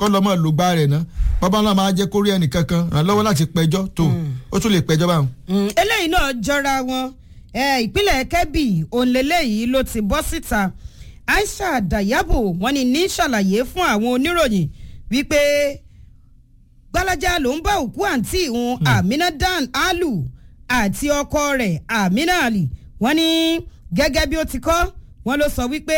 kọ́ lọ́mọ lògbà rẹ̀ ná bàbá náà máa jẹ́ kórí ẹnìkan kan ràn lọ́wọ́ láti pẹjọ́ tó ó tún lè pẹjọ́ báwọn. Mm, eléyìí náà jọra wọn ẹ ìpínlẹ̀ kẹ́bì òǹlẹ́lẹ́yìí ló ti bọ́ síta aisha dayabo wọ́n ní ní ṣàlàyé fún àwọn oníròyìn wípé gbalaja ló ń bá òkú àǹtí òun amina dan alu àti ọkọ rẹ̀ amina ali wọ́n ní gẹ́gẹ́ bí ó ti kọ́ wọ́n ló sọ wípé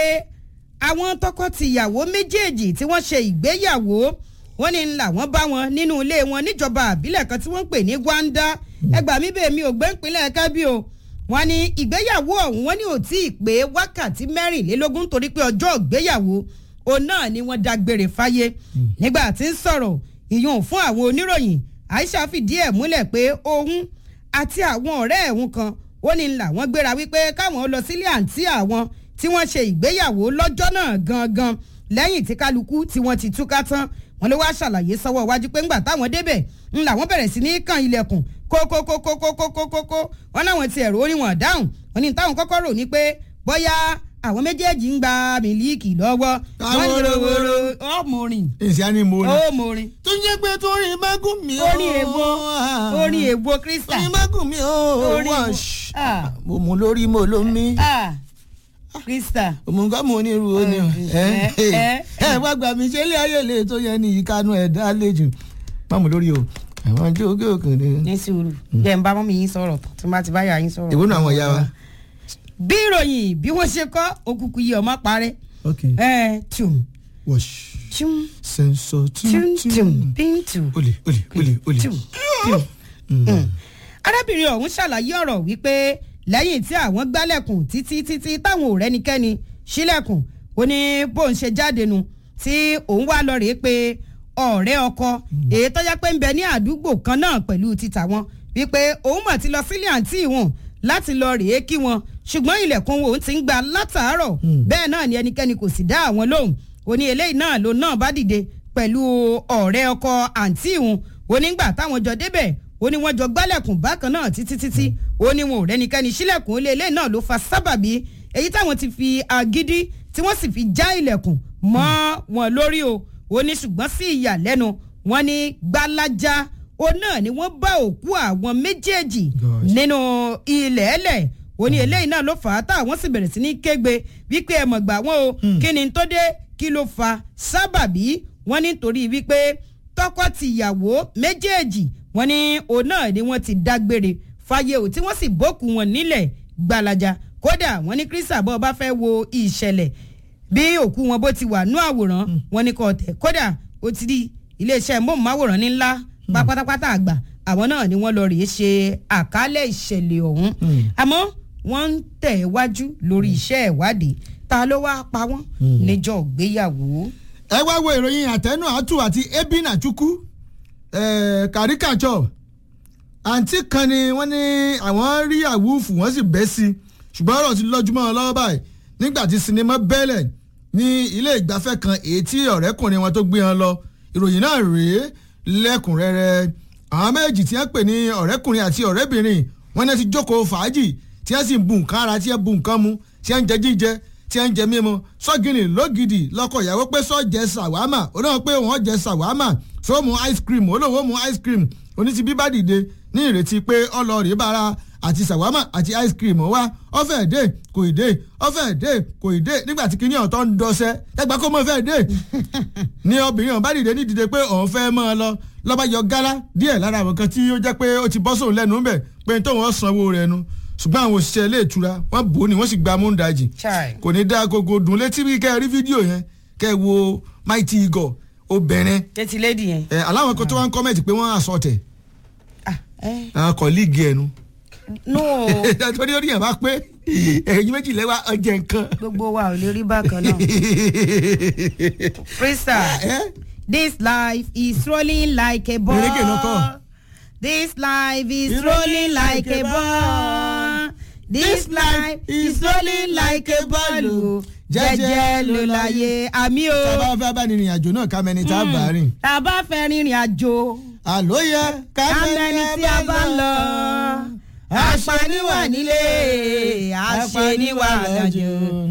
àwọn tọkọ-tìyàwó méjèèjì tí wọ́n ṣe ìgbéyàwó wọ́n ní làwọn bá wọn nínú ilé wọn níjọba àbílẹ̀ kan tí wọ́n ń pè ní gwanda ẹgbàá mi bèèmí ò gbé ìpínlẹ̀ kẹ́bí o wọ́n ní ìgbéyàwó ọ̀hún wọ́n ní ò tí ì pé wákàtí mẹ́rìnlélógún torí pé ọjọ́ ìgbéyàwó òun náà ni wọ́n dágbére fáyé nígbà tí ń sọ̀rọ̀ ìyún fún àwọn oníròyìn aisha fìdí ẹ̀ múlẹ̀ pé òun àti àwọn ọ̀rẹ́ ẹ̀hún kan ó ní làwọn gbéra wípé káwọn lọ sílé àǹtí àwọn tí wọ́n ṣe ìgbéyàwó lọ́jọ́ náà gangan lẹ́yìn tí kálukú tí wọ́n ti túká tán wọ́n ló wá ṣàlàyé sọ́wọ́ iwájú pé ńgbà táwọn débẹ̀ ń làwọn bẹ̀rẹ̀ sí ní kan ilẹ̀kùn kókókókókókókókó wọn láwọn ti ẹ̀rọ orí wọn dáhùn wọn ní táwọn kọ́kọ́ rò ní pé bóyá àwọn méjèèjì ń gba mílíìkì lọ́wọ́ wọ́n ní wòrowòro ọmọrin èsì á ní mo ní. ọmọrin tó ń jẹ́ pé tó rí mágùn mi ó. orin èwo orin èwo krista orin mágùn mi ó. Orin wọ́n èwo. ṣ- Ah. mo mú lórí mo ló mí. ah krista òmùgá mo ní irú ó ní o. ẹ, ẹ. ẹ wá gbà mí ṣe ilé ayé lè tó yẹ ní ìkanu ẹ̀dá àlejò. má mú lórí o àwọn jókè òkèèrè. ní sùúrù jẹ́ ń bá mọ́mí yín sọ̀rọ̀ tán tí má ti bá yà yín sọ̀rọ̀. ìwọ náà àwọn ìyá wa. bí ìròyìn bí wọ́n ṣe kọ́ òkùnkùn yìí ọmọ parẹ́ ok ẹ tùm wash tùm sensor tùm tùm bíntù olè olè olè olè. tùm tùm. Mm. arábìnrin ọ̀hún ṣàlàyé ọ̀rọ̀ wípé lẹ́yìn tí àwọn gbálẹ̀kùn títí títí táwọn ò rẹ́nikẹ́ni sílẹ̀kùn ó ní bóun ṣe jáde nu tí òun wá lọ rèé pé ọ̀rẹ́ ọkọ èyí tó yẹ pé ń bẹ ní àdúgbò kan náà pẹ̀lú títà wọn wípé òun mọ̀ ti lọ sílé àǹtí wọn láti lọ rèé kí wọn ṣùgbọ́n ilẹ̀kùn òun ti ń gba látàárọ̀ bẹ́ẹ̀ náà ni ẹnikẹ́ni kò sì dá àwọn lóhùn ó ní eléyìí náà ló náà bá dìde pẹ̀lú ọ̀rẹ́ ọkọ àǹtí wọn ó nígbà táwọn jọ débẹ̀ ó ní wọ́n jọ gbálẹ̀kùn bákan náà títí títí ó ní wọn ò rẹ́nikẹ́ni sílẹ̀kùn ilé ilé náà ló fa sábàbí èyí táwọn ti fi agídí tí wọ́n sì fi já ilẹ̀kùn mọ́ wọn lórí o ó ní ṣùgbọ́n sí ìyàlẹ́nu wọn ní gbalaja ó náà ni wọ́n bá òkú àwọn méjèèjì Gosh. nínú ilẹ̀ ẹlẹ̀ ó ní eléyìí náà ló fà á táwọn sì bẹ̀rẹ̀ sí ní kégbe wípé ẹ mọ̀ gbà wọ́n o kí ni tó dé kí ló fa sábàbí wọ́n nítorí wípé tọkọ-tìyàwó méjèèjì wọ́n ní òun náà ni wọ́n ti dágbére fáyé o tí wọ́n sì bókù wọn nílẹ̀ gbalaja kódà wọ́n ní kírísà bọ́ bá fẹ́ wo ìṣẹ̀lẹ̀ bí òkú wọn bó ti wà nú àwòrán wọ́n ní kò tẹ̀ kódà ó ti di iléeṣẹ́ móhùnmáwòrán ní ńlá pátápátá àgbà àwọn náà ni wọ́n lọ rèé ṣe àkálẹ̀ ìṣẹ̀lẹ̀ ọ̀hún àmọ́ wọ́n ń tẹ̀ wájú lórí iṣẹ́ ìwádìí ta ló wáá pa wọ́n níjọ́ ìgbéyàwó. ẹ wá wo ìròyìn àtẹnu àtù àti ebina chukwu kàríkàtsọ àǹtí kan ni wọ́n ní àwọn rí àwùfù wọ́n sì bẹ́ sí i ṣùgbọ́n ọ̀rọ̀ ti lọ́júmọ́ wọn lọ́wọ́ báyìí nígbà tí sinimá bẹ́lẹ̀ ní ilé ìgbafẹ́ kan èyí tí ọ̀rẹ́kùnrin wọn tó gbé wọn lọ ìròyìn náà rèé lẹ́kùnrẹ́rẹ́ àwọn méjì tí wọ́n pè ní ọ̀rẹ́kùnrin àti ọ̀rẹ́bìnrin wọn náà ti jókòó fàájì tí wọ́n sì ń bu nǹkan ara tí wọ́n bu nǹkan mu tí wọ́n ń jẹ jíjẹ tí wọ́n ń jẹ mímu sọ́gìnì lógidì lọ́kọ̀ ìyàwó pé sọ́jẹ́ sàwámà olóhùn pé wọ́n jẹ sàwámà sọ́mu ice cream olóhùn mu ice cream onítìbí bá dìde ní ìrètí pé ọlọ́ọ̀rẹ́ bára àti sàwámà àti ice cream wá ọ̀fẹ́ dé kò ì dé ọ̀fẹ́ dé kò ì dé nígbà tí kinní ọ̀tọ̀ ń dọ́sẹ́ ẹgbàá kó mọ̀ fẹ́ dé ní obìnrin ọ̀hún bá dìde ní dìde pé òun fẹ́ mọ́ ọ lọ lọ́ba yọ gálá díẹ̀ lára àwọn kan tí ó jẹ́ pé ó ti bọ́ sóun lẹ́nu ńbẹ̀ pé tóun ọ̀ sanwó rẹ̀ nu ṣùgbọ́n àwọn òṣìṣẹ́ ilé ìtura wọ́n bò ó ni wọ́n sì gba múndàjì Chai. kò ní dá gogo dùn létí bí kẹ́ ẹ rí fídíò yẹn kẹ́ ẹ wo mighty eagle obìnrin tẹ́tí lédi yẹn. ẹ aláwọn kan tó wá ń kọ́mẹ̀tì pé wọ́n àsọtẹ̀ ah ẹ àwọn kọ̀ọ̀lìgì ẹnu no torí ó ní yàn bá pé ẹ̀yin méjì lẹ́wà ọjẹ́ nǹkan. gbogbo wa ò lè rí bákan náà. Freestyle. ẹ This life is rolling like a ball. Erege ló kọ. This life is rolling like a ball. This life is rolling like a ball. o. Jẹ́jẹ́ ló láyé àmì o. tá a bá fẹ́ bá ní ìrìn àjò náà ká mẹni tá a bá rìn. Tá a bá fẹ́ rìnrìn àjò. àló yẹ ká Kámẹ́ni tí a bá ń lọ. Apaniwà nílé, àṣeniwà lọ́jọ́.